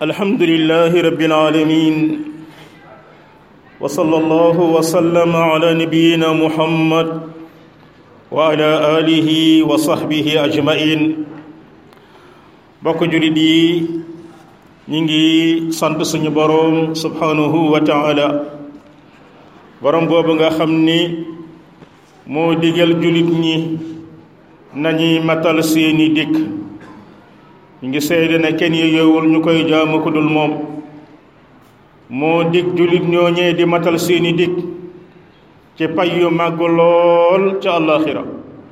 الحمد لله رب العالمين وصلى الله وسلم على نبينا محمد وعلى آله وصحبه أجمعين bokk julit yi ñi ngi sant suñu boroom subhanahu wa taala boroom boobu nga xam ni moo digal julit ñi nañuy matal seeni dikk ñu ngi seede ne kenn yeyowul ñu koy jaamu ku dul moom moo dig julit ñooñee di matal seeni dikk ci pay yu màgg lool ca àllaaxira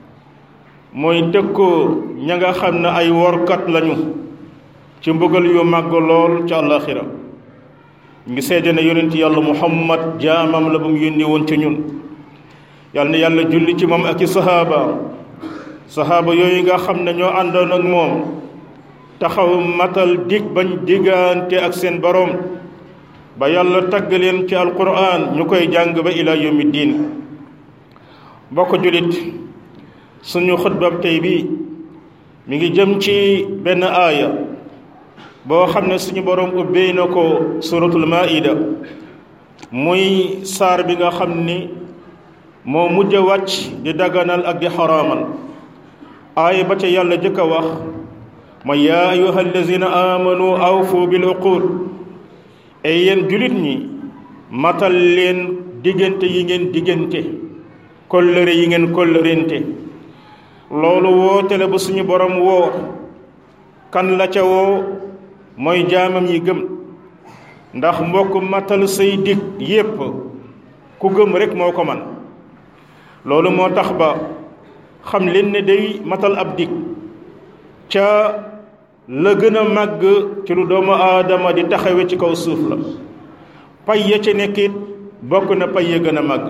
mooy tëkkoo ña nga xam ne ay workat lañu ci mbugal yu màgg lool ca àllaaxira ñu ngi seede ne yonent yàlla muhammad jaamam la bu mu yónni woon ci ñun yàlla na yàlla julli ci moom ak i sahaaba sahaaba yooyu nga xam ne ñoo àndoon ak moom taxaw matal dig bañ diggante ak seen boroom ba yàlla tagg leen ci alquran ñu koy jàng ba ila yawmi diin bokk julit suñu xutbab tey bi mi ngi jëm ci benn aaya boo xam ne suñu boroom ubbee na ko suratul maida muy saar bi nga xam ni moo mujj wàcc di daganal ak di xaraamal aaya ba ca yàlla jëkk a wax ma yaa ayuha allazina amanu awfu bil uqud ay yéen julit ñi matal leen diggante yi ngeen diggante kóllëre yi ngeen kóllërente loolu woote la ba suñu borom woo kan la ca woo mooy jaamam yi gëm ndax mbokk matal say dig yépp ku gëm rek moo ko man loolu moo tax ba xam leen ne day matal ab dig ca la gën a màgg ci lu doomu aadama di taxawe ci kaw suuf la pay ya ca nekkit bokk na pay ya gën a màgg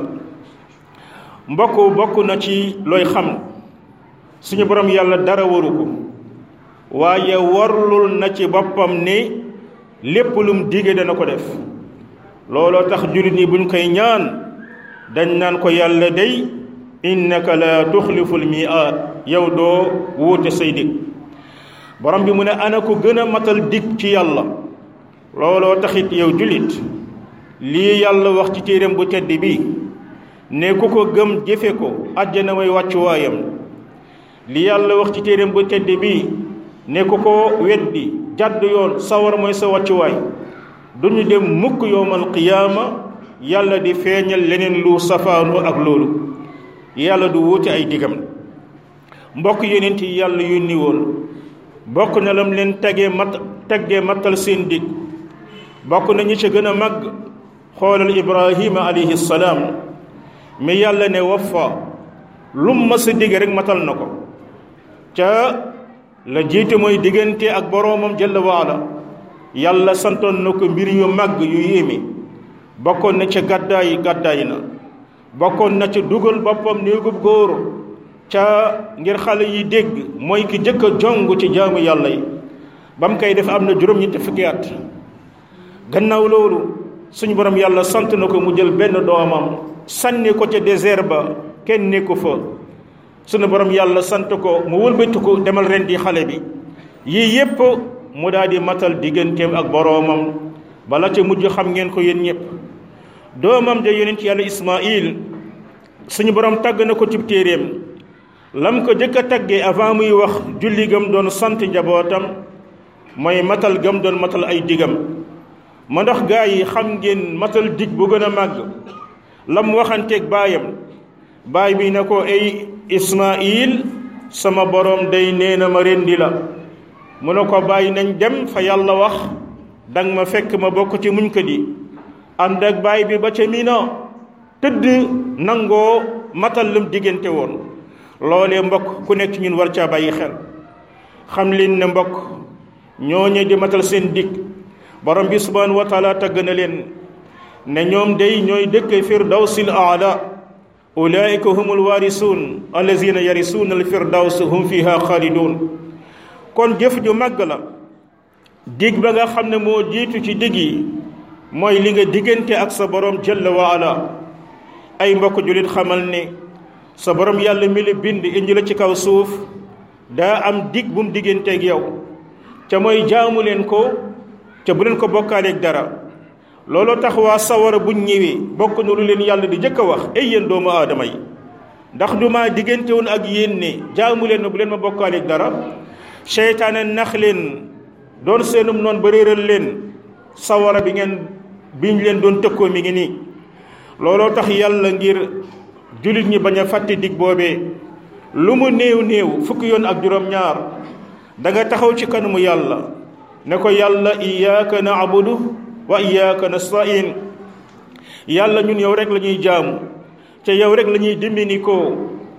mbokk bokk na ci looy xam suñu borom yàlla dara waru ko waaye warlul na ci boppam ni lépp lum dige dana ko def looloo tax jullit ñi buñ koy ñaan dañ naan ko yàlla day innaka la tuxliful miaad yow doo wuute say dig borom bi mu ne ana ko gën a matal dig ci yàlla looloo taxit yow jullit lii yàlla wax ci téeréem bu tedd bi ne ku ko gëm jëfe ko àjjana may wàccuwaayam li yàlla wax ci téeréem bu tedd bi ne ku ko weddi jàdd yoon sawar mooy sa wàccuwaay duñu dem mukk yowmal qiyaama yàlla di feeñal leneen lu safaanoo ak loolu yàlla du wuute ay digam mbokk yonent yi yàlla yónni woon bokk na lam leen tegee mat teggee mattal seen dig bokk na ñi ca gën a màgg xoolal ibrahima alayhi salaam mi yàlla ne waffa lum ma sa digg rek matal na ko ca la jiite mooy diggante ak boroomam jalla waala yàlla santoon na ko mbir yu màgg yu yéeme bokkoon na ca gàddaay gàddaay na bokkoon na ca dugal boppam néegub góor ca ngir xale yi dégg mooy ki jëkk a jong ci jaamu yàlla yi ba mu koy def am na juróom-ñetti fukki at gannaaw loolu suñu borom yàlla sant na ko mu jël benn doomam sànni ko ca désert ba kenn nekku fa sunu borom yàlla sant ko mu wëlbati ko demal ren di xale bi yii yépp mu daal di matal digganteem ak boroomam bala ca mujj xam ngeen ko yéen ñëpp doomam de yonent yàlla Ismaïl suñu borom tàgg na ko ci téeréem lam ko jëkk a tàggee avant muy wax julli gam doon sant njabootam mooy matal gam doon matal ay digam ma ndax gaa yi xam ngeen matal dig bu gën a màgg lam waxanteeg baayam baay bi ne ko ay Ismaïl sama borom day nee na ma rendi la mu ne ko bàyyi nañ dem fa yàlla wax dang ma fekk ma bokk ci muñ ko di ànd ak baay bi ba ca Mina tëdd nangoo matal lam diggante woon loolee mbokk ku nekk ci ñun war caa bàyyi xel xam leen ne mbokk ñooñu di matal seen dig borom bi subhanahu wa taala tagg na leen ne ñoom day ñooy dëkk firdawsil aala ulaika humul waarisuun allazina yarisuuna al firdaws hum fiha xaalidun kon jëf ju màgg la dig ba nga xam ne moo jiitu ci dig yi mooy li nga diggante ak sa borom jalla wa ala ay mbokk julit xamal ne sa borom yàlla mi la bind indi la ci kaw suuf daa am dig bu mu digganteeg yow ca mooy jaamu leen ko te bu leen ko bokkaaleeg dara looloo tax waa sawara buñ ñëwee bokk na lu leen yàlla di jëkk a wax ay yéen doomu aadama yi ndax du maa diggante woon ak yéen ne jaamu leen ma bu leen ma bokkaaleeg dara seytaane nax leen doon seenum noonu ba réeral leen sawara bi ngeen biñ leen doon tëkkoo mi ngi nii looloo tax yàlla ngir jullit ñi bañ a fàtte dig boobee lu mu néew néew fukki yoon ak juróom-ñaar da nga taxaw ci kanamu yàlla ne ko yàlla iyyaka na'budu wa iyyaka nasta'in yàlla ñun yow rek la ñuy jaamu ca yow rek la ñuy dimbini ko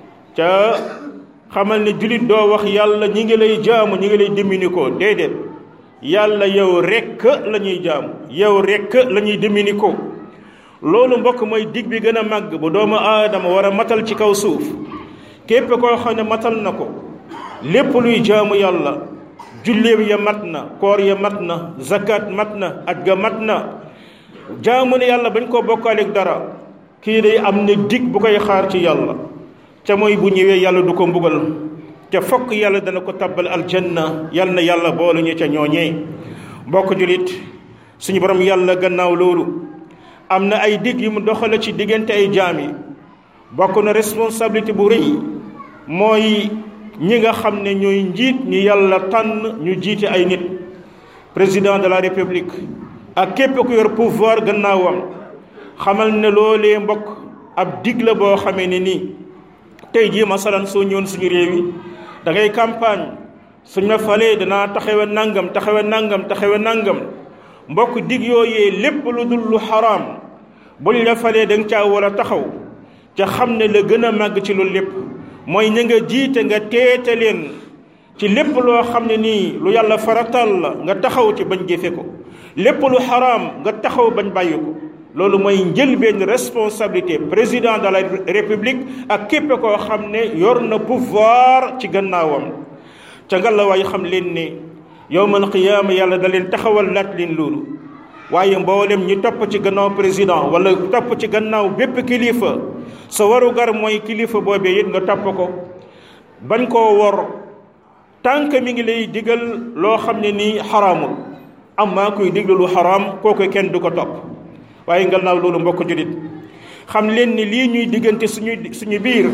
ca xamal ne jullit doo wax yàlla ñi ngi lay jaamu ñi ngi lay dimbini ko déedéet yàlla yow rekk la ñuy jaamu yow rekk la ñuy dimbini ko loolu mbokk mooy dig bi gën a màgg bu doomu aadama war a matal ci kaw suuf képp koo xam ne matal na ko lépp luy jaamu yàlla julleem ya mat na koor ya mat na zakat mat na aj ga mat na jaamu ne yàlla bañ koo bokkaaleeg dara kii day am na dig bu koy xaar ci yàlla ca mooy bu ñëwee yàlla du ko mbugal te fokk yàlla dana ko tabbal aljanna yal na yàlla boole ñu ca ñooñee mbokk julit suñu borom yàlla gannaaw loolu am na ay dig yu mu doxale ci diggante ay jaam yi bokk na responsabilité bu rëy mooy ñi nga xam ne ñooy njiit ñu yàlla tànn ñu jiite ay nit président de la république ak képp ku yor pouvoir gannaawam xamal ne loolee mbokk ab dig la boo xamee ne nii tey jii masalan soo ñëwoon suñu réew yi da ngay campagne suñ ma falee danaa taxawe nangam taxawe nangam taxawe nangam mbokk dig yooyee lépp lu dul lu xaraam buñ la falee da nga caa war a taxaw ca xam ne la gën a màgg ci loolu lépp mooy ña nga jiite nga teete leen ci lépp loo xam ne nii lu yàlla faratal la nga taxaw ci bañ jëfe ko lépp lu xaraam nga taxaw bañ bàyyi ko loolu mooy njëlbeen responsabilité président de la république ak képp koo xam ne yor na pouvoir ci gannaawam ca nga la waay xam leen ne yowmal qiyaama yàlla da leen taxawal laat leen loolu waaye mboolem ñi topp ci gannaaw président wala topp ci gannaaw bépp kilifa sa waru gar mooy kilifa boobee it nga topp ko bañ koo wor tànk mi ngi lay digal loo xam ne nii xaraamul am maa koy diglu lu xaraam kooku kenn du ko topp waaye gannaaw loolu mbokk julit xam leen ni lii ñuy diggante suñu suñu biir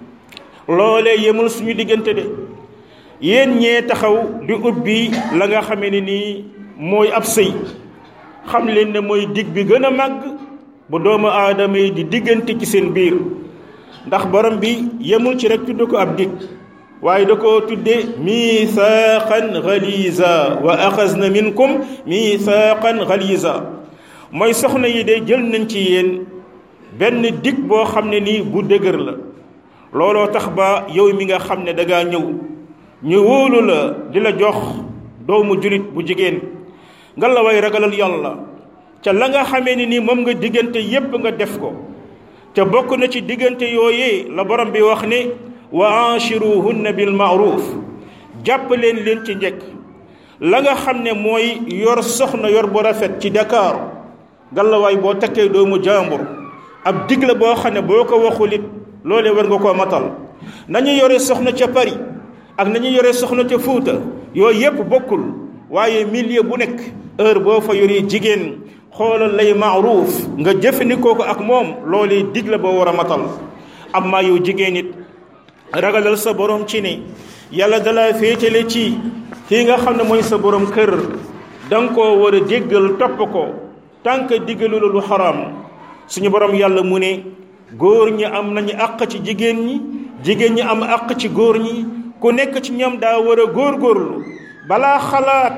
loolee yemul suñu diggante de yéen ñee taxaw di ubbi la nga xamee ne nii mooy ab sëy xam leen ne mooy dig bi gën a màgg bu doomu aadama yi di diggante ci seen biir ndax borom bi yemul ci rek tudd ko ab dig waaye da koo tudde misaaqan galiza wa axasna minkum misaaqan galiza mooy soxna yi de jël nañ ci yéen benn dig boo xam ne nii bu dëgër la looloo tax ba yow mi nga xam ne dangaa ñëw ñu wóolu la di la jox doomu julit bu jigéen nga la way ragalal yàlla ca la nga xamee ni nii moom nga diggante yépp nga def ko ca bokk na ci diggante yooyee la borom bi wax ne wa anchiruhunna bil maaruf jàpp leen leen ci njëkk la nga xam ne mooy yor soxna yor bu rafet ci Dakar ngalawaay boo takkee doomu jàmbur ab dig la boo xam ne boo ko waxul it loolee war nga koo matal nañu yore soxna ca Paris ak nañu yore soxna ca Fuuta yooyu yépp bokkul waaye milieu bu nekk heure boo fa yoree jigéen xoolal lay maaruuf nga jëfandikoo ko ak moom loolee dig la boo war a matal amma yow jigéen it ragalal sa borom ci ne yàlla dala féetale ci kii nga xam ne mooy sa borom kër da nga koo war a déggal topp ko tànk diggalu la lu xaraam suñu borom yàlla mu ne góor ñi am nañu àq ci jigéen ñi jigéen ñi am àq ci góor ñi ku nekk ci ñoom daa war a góorgóorlu balaa xalaat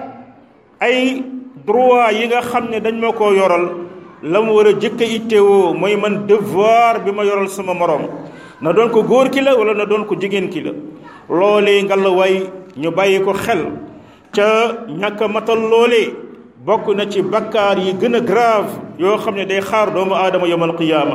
ay droit yi nga xam ne dañ ma koo yoral la mu war a jëkk a ittewoo mooy man devoir bi ma yoral sama morom na doon ko góor ki la wala na doon ko jigéen ki la loolee nga la way ñu bàyyi ko xel ca ñàkk a matal loolee bokk na ci bakkaar yi gën a grave yoo xam ne day xaar doomu aadama yawmal qiyaama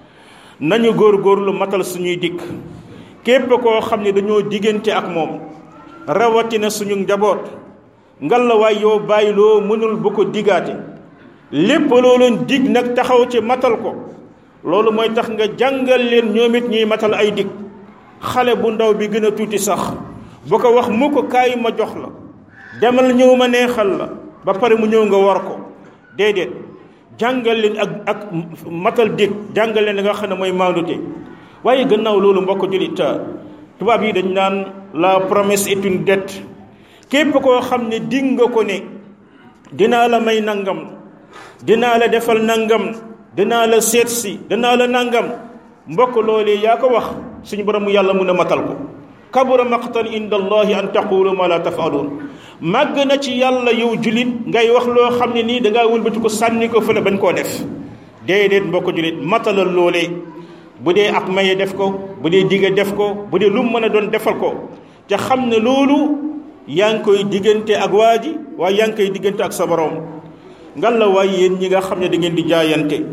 nañu góor-góorlu matal suñuy dikk képp koo xam ne dañoo diggante ak moom rawatina suñu njaboot ngalawaay yow bàyyi loo mënul bu ko diggaate lépp loo leen dig nag taxaw ci matal ko loolu mooy tax nga jàngal leen ñoom it ñuy matal ay dig xale bu ndaw bi gën a tuuti sax bu ko wax mu ko kaay ma jox la demal ñëw ma neexal la ba pare mu ñëw nga war ko déedéet jàngal leen ak ak matal dég jàngal leen nga xam ne mooy maandute waaye gannaaw loolu mbokk jullit tubaab yi dañ naan la promesse est une dette képp koo xam ne dig nga ko ne dinaa la may nangam dinaa la defal nangam dinaa la seet si dinaa la nangam mbokk loolee yaa ko wax suñu borom yàlla mun a matal ko kabura maqtan inda allahi an taqulu ma la tafaluun màgg na ci yàlla yow julit ngay wax loo xam ne nii dangaa wëlbati ko sànni ko fële bañ koo def déedéet mbokk julit matalal loolee bu dee ak maye def ko bu dee digge def ko bu dee lu mu mën a doon defal ko ca xam ne loolu yaa ngi koy diggante ak waa ji waaye yaa ngi koy diggante ak sa borom ngan la waaye yéen ñi nga xam ne da ngeen di jaayante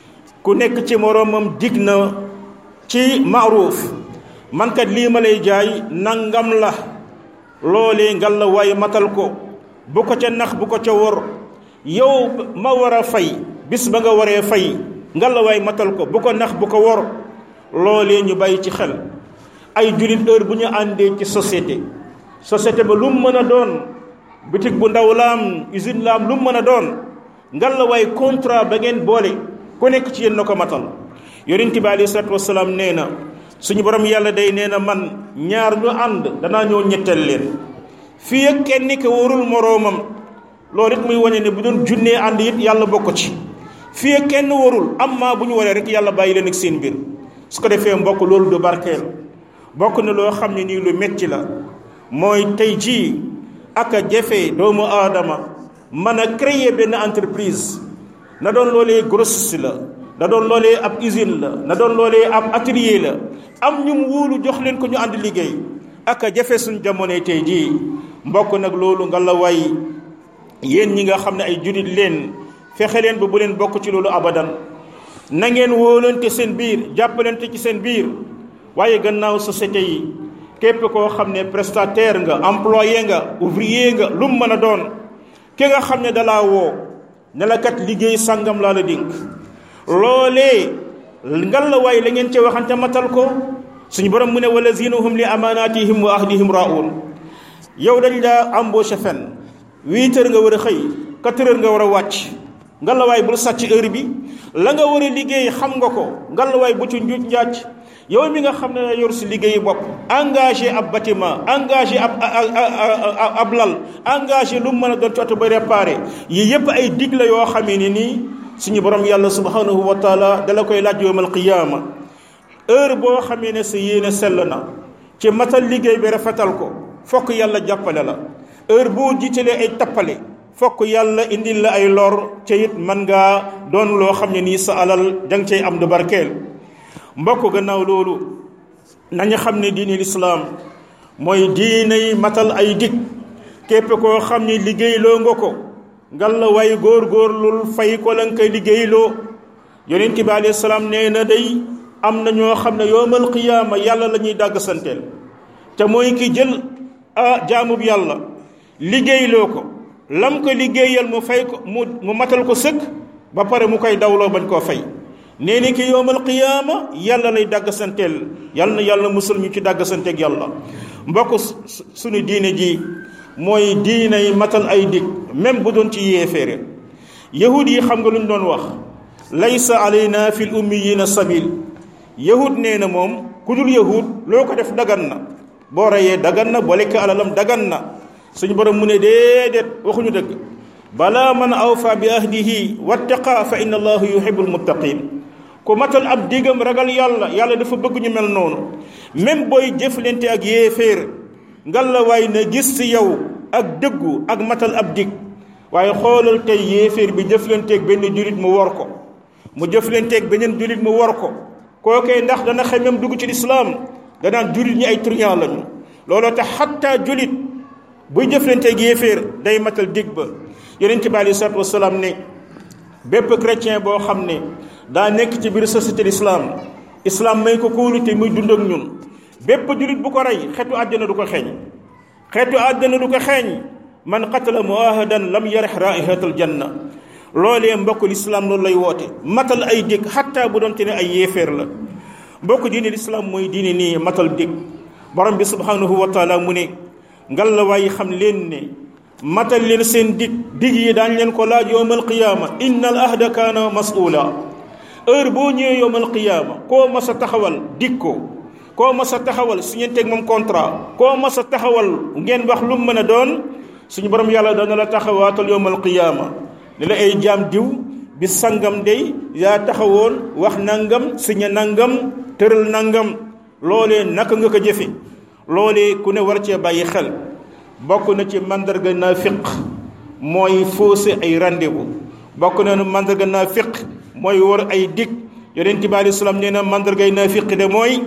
ku nekk ci moroomam dig na ci maaruuf man kat lii ma lay jaay nangam la loolee ngal la waaye matal ko bu ko ca nax bu ko ca wor yow ma war a fay bis ba nga waree fay ngal la waaye matal ko bu ko nax bu ko wor loolee ñu bàyyi ci xel ay jullit heure bu ñu àndee ci société société ba lu mu mën a doon bitig bu ndaw laam usine laam lu mu mën a doon ngal la waaye contrat ba ngeen boole ku nekk ci yéen na ko matal yonent bi aleyhi salaatu wasalaam nee na suñu borom yàlla day nee na man ñaar ñu ànd danaa ñëw ñetteel leen fii ak kenn ki warul moroomam loolu it muy wane ne bu doon junnee ànd it yàlla bokk ci fii ak kenn warul amma bu ñu waree rek yàlla bàyyi leen ak seen mbir su ko defee mbokk loolu du barkeel bokk na loo xam ne nii lu metti la mooy tey jii ak a jafe doomu aadama mën a créer benn entreprise na doon loolee grossiste la na doon loolee ab usine la na doon loolee ab atelier la am ñu mu wóolu jox leen ko ñu ànd liggéey ak a jafe suñ jamonoy tey jii mbokk nag loolu nga la way yéen ñi nga xam ne ay jurit leen fexe leen ba bu leen bokk ci loolu abadan na ngeen wóolante seen biir jàppalante ci seen biir waaye gannaaw société yi képp koo xam ne prestataire nga employé nga ouvrier nga lu mu mën a doon ki nga xam ne dalaa woo ne la kat liggéey sàngam laa la dénk loolee ngal la waaye la ngeen ci waxante matal ko suñu borom mu ne wala zinahum li amanatihim wa ahdihim raun yow dañ laa embauché fen huit heures nga war a xëy quatre heures nga war a wàcc ngal la waay bul sàcc heure bi la nga war a liggéey xam nga ko ngal la waay bu ci njuuj njaaj yow mi nga xam ne yor si liggéeyu bopp engagé ab bâtiment engagé ab ab lal engagé lu mu mën a doon ci oto ba réparé yii yépp ay dig la yoo xamee ni nii suñu borom yàlla subhanahu wa taala dala koy laaj yowmal qiyaama heure boo xamee ne sa yéene sell na ci matal liggéey bi rafetal ko fokk yàlla jàppale la heure boo jiitalee ay tappale fokk yàlla indil la ay lor ca it mën ngaa doon loo xam ne nii sa alal danga cay am du barkeel mbokk gannaaw loolu nañu xam ne diine lislaam mooy diiney matal ay dig képp koo xam ne liggéeyloo nga ko ngal la way góor-góorlul fay ko la nga koy liggéeyloo yonent bi alayhi salaam nee na day am na ñoo xam ne yowmal qiyaama yàlla la ñuy dàgg santeel te mooy ki jël a jaamub yàlla liggéeyloo ko lam ko liggéeyal mu fay ko mu mu matal ko sëkk ba pare mu koy dawloo bañ koo fay nee ni ki yowmal qiyaama yàlla lay dàgg santeel yàlla na yàlla musul ñu ci dàgg santeeg yàlla mbokk suñu diine ji mooy diine yi matal ay dig même bu doon ci yéeféere yahud yi xam nga lu ñu doon wax laysa alayna fil ummiyina sabil yahud nee na moom ku dul yahud loo ko def dagan na boo reyee dagan na boo lekk alalam dagan na suñu borom mu ne déedéet waxuñu dëgg balaa man awfa bi ahdihi wattaqa fa inna allahu yuhibbul muttaqin ku matal ab digam ragal yàlla yàlla dafa bëgg ñu mel noonu même booy jëflante ak yéeféer ngal la waay na gis ci yow ak dëggu ak matal ab dig waaye xoolal tey yéeféer bi jëflanteeg benn julit mu war ko mu jëflanteeg beneen julit mu war ko kookee ndax dana xemem dugg ci lislaam danaan julit ñi ay truand lañu looloo tax xatta julit buy jëflanteeg yéeféer day matal dig ba yonent bi alei salatu wasalaam ne bépp chrétien boo xam ne daa nekk ci biir société l'islam islam may ko kóolute muy dund ak ñun bépp julit bu ko rey xeetu àddina du ko xeeñ xeetu àddina du ko xeeñ man qatala muahadan lam yarih raihatal janna loolee mbokk lislaam loolu lay woote matal ay dig xatta bu doonte ne ay yéeféer la mbokk diine lislaam mooy diine nii matal dig borom bi subhanahu wa taala mu ne ngal la waaye xam leen ne matal leen seen dig dig yi daañ leen ko laaj yowmal qiyaama inna al ahda kaana mas'uula heure boo ñëwee yowmal qiyaama koo mas a taxawal dig ko koo mas a taxawal su ngeen teg moom contrat koo mas a taxawal ngeen wax lu mu mën a doon suñu borom yàlla dana la taxawaatal yowmal qiyaama ne la ay jaam diw bi sangam day yaa taxawoon wax nangam siña nangam tëral nangam loolee naka nga ko jëfe loolee ku ne war cee bàyyi xel bokk na ci mandarga naafiq mooy fausser ay rendez-vous bokk na mandarga naafiq mooy war ay dig yonent bi aleyhi salaam nee na mandargay naafiq de mooy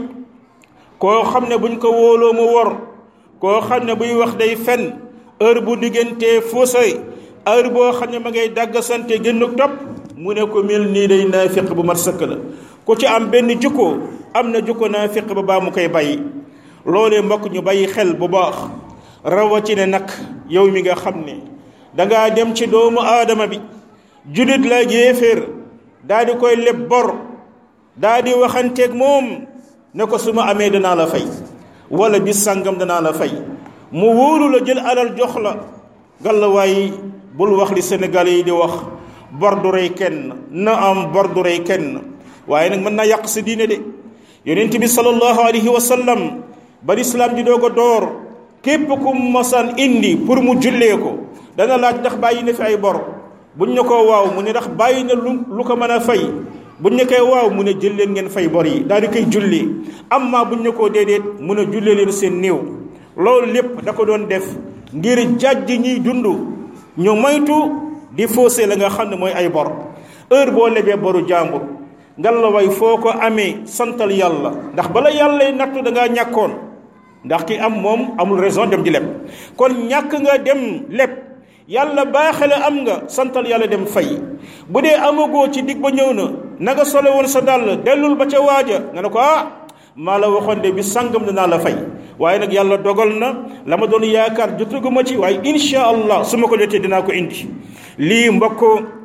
koo xam ne buñ ko wóoloo mu wor koo xam ne buy wax day fen heure bu diggantee fausser heure boo xam ne ma ngay dàggasante génnuk topp mu ne ko mel nii day naafiq bu mat sëkk la ku ci am benn jukko am na jukko naafiq ba baa mu koy bàyyi loolee mbokk ñu bàyyi xel bu baax rawatina nag yow mi nga xam ne dangaa dem ci doomu aadama bi julit la yéeféer daa di koy leb bor daa di waxanteeg moom ne ko su ma amee danaa la fay wala bis sàngam danaa la fay mu wóolu la jël alal jox la gàllawaay bul wax li Sénégalais yi di wax bor du rey kenn na am bor du rey kenn waaye nag mën naa yàq sa diine de yonent bi sallallahu alayhi wa sallam ba lislaam di doog a door képp ku mosaan indi pour mu jullee ko dana laaj ndax bàyyi na fi ay bor buñ ne ko waaw mu ne ndax bàyyi na lu lu ko mën a fay buñ ne koy waaw mu ne jël leen ngeen fay bor yi daal di koy julli amma buñ ne koo déedéet mu ne jullee leen seen néew loolu lépp da ko doon def ngir jàjj ñiy dund ñu moytu di faussé la nga xam ne mooy ay bor heure boo lebee boru jàmbur ngal la way foo ko amee santal yàlla ndax bala yàlla nattu da ngaa ñàkkoon ndax ki am moom amul raison dem di leb kon ñàkk nga dem leb yàlla baaxale am nga santal yàlla dem fay bu dee amagoo ci dig ba ñëw na na nga sole woon sa dàll dellul ba ca waaja nga ne ko ah maa la waxoon de bi sàngam dinaa la fay waaye nag yàlla dogal na la ma doon yaakaar jotaguma ci waaye insha allah su ma ko jotee dinaa ko indi lii mbokk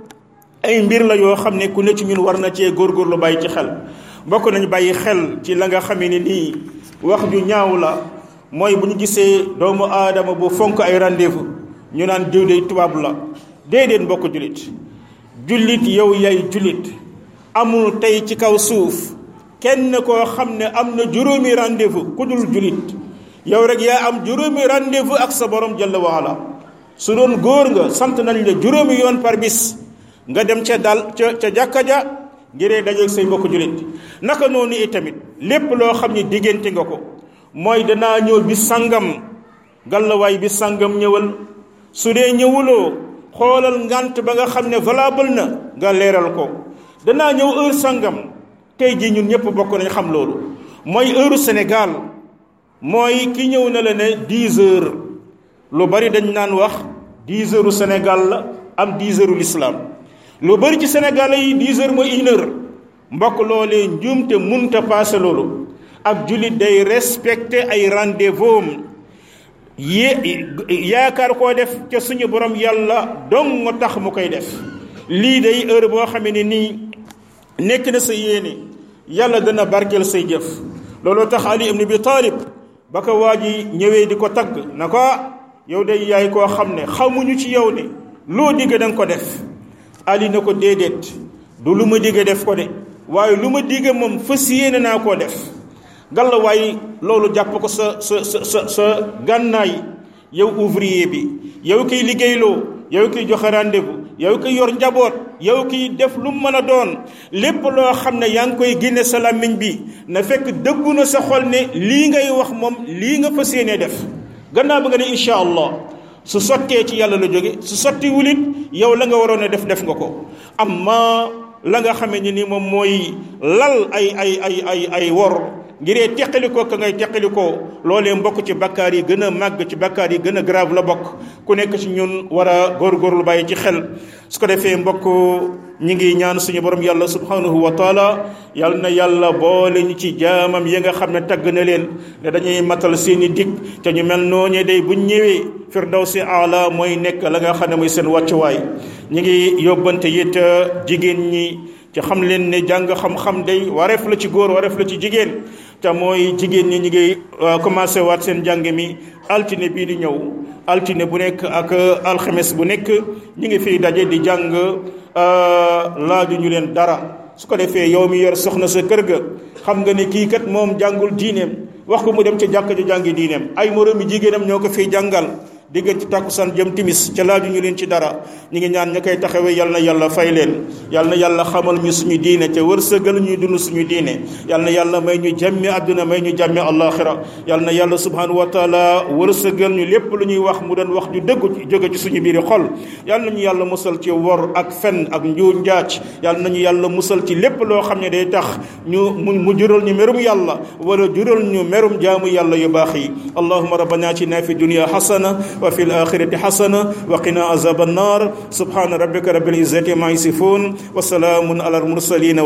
ay mbir la yoo xam ne ku ne ci ñun war na cee góorgóorlu bàyyi ci xel mbokk nañu bàyyi xel ci la nga xamee ni nii wax ju ñaaw la mooy bu ñu gisee doomu aadama bu fonk ay rendez-vous ñu naan diw de tubaab la déedéet mbokk jullit jullit yow yay jullit amul tey ci kaw suuf kenn koo xam ne am na juróomi rendez-vous ku dul jullit yow rek yaa am juróomi rendez-vous ak sa borom jalla waala su doon góor nga sant nañ la juróomi yoon par bis nga dem ca dal ca ca jàkka ja ngiree dajeeg say mbokk jullit naka noonu itamit lépp loo xam ne diggante nga ko mooy danaa ñëw bi sangam gàllawaay bi sangam ñëwal su dee ñëwuloo xoolal ngant ba nga xam ne valable na nga leeral ko danaa ñëw heure sangam tey jii ñun ñëpp bokk nañ xam loolu mooy heure Sénégal mooy ki ñëw na la ne 10 heures lu bari dañ naan wax 10 heures Sénégal la am 10 heures l'islam lu bari ci Sénégal yi 10 heures mooy une heure mbokk loolee njuumte munta paase loolu ab jullit day respecté ay rendez-vous am yé yaakaar koo def ca suñu borom yàlla dong nga tax mu koy def lii day heure boo xamee ne nii nekk na sa yéene yàlla dana barkeel say jëf looloo tax Ali ibn Abi Talib ba ko waa ji ñëwee di ko tagg na ko yow day yaay koo xam ne xamuñu ci yow ne loo digg da nga ko def Ali na ko déedéet du lu ma digg def ko de waaye lu ma digg moom fas yéene naa koo def ngalla waaye loolu jàpp ko sa sa sa sa sa gànnaay yow ouvrier bi yow kiy liggéeyloo yow kiy joxe rendez-vous yow kiy yor njaboot yow kiy def lu mu mën a doon lépp loo xam ne yaa ngi koy génne sa làmmiñ bi na fekk dëggu na sa xol ne lii ngay wax moom lii nga fas yéene def gannaaw ba nga ne incha allah su sottee ci yàlla la jóge su sotti wulit yow la nga waroon a def def nga ko amma la nga xamee ni ni moom mooy lal ay ay ay ay ay wor ngiree teqalikoo ka ngay teqalikoo loolee mbokk ci bakkaar yi gën a màgg ci bakkaar yi gën a grave la bokk ku nekk ci ñun war a góorgóorlu bàyyi ci xel su ko defee mbokk ñi ngi ñaan suñu borom yàlla subhanahu wa taala yal na yàlla boole ñu ci jaamam yi nga xam ne tagg na leen ne dañuy matal seeni dig te ñu mel noonu day buñ ñëwee firdawsi ala mooy nekk la nga xam ne mooy seen wàccuwaay ñi ngi yóbbante it jigéen ñi ci xam leen ne jàng xam-xam day wareef la ci góor wareef la ci jigéen te mooy jigéen ñi ñi ngi commencé waat seen jàng mi altine bii di ñëw altine bu nekk ak alxames bu nekk ñu ngi fiy daje di jàng laaju ñu leen dara su ko defee yow mi yor soxna sa kër ga xam nga ne kii kat moom jàngul diineem wax ko mu dem ca jàkka ji jàngi diineem ay moroomi jigéenam ñoo ko fiy jàngal digg ci tàkkusaan jëm timis ca laaju ñu leen ci dara ñu ngi ñaan ña koy taxawee yal na yàlla fay leen yal na yàlla xamal ñu suñu diine ca wërsëgal ñuy dund suñu diine yal na yàlla may ñu jàmmi àdduna may ñu jàmmi àllaaxira yal na yàlla subhanahu wa taala wërsëgal ñu lépp lu ñuy wax mu doon wax ju dëggu jóge ci suñu biiri xol yal nañu yàlla musal ci wor ak fen ak njuuj njaaj yal nañu yàlla musal ci lépp loo xam ne day tax ñu mu mu jural ñu merum yàlla wala jural ñu merum jaamu yàlla yu baax yi allahuma rabbana atina fi dunya xasana وفي الآخرة حسنة وقنا عذاب النار سبحان ربك رب العزة ما يصفون وسلام على المرسلين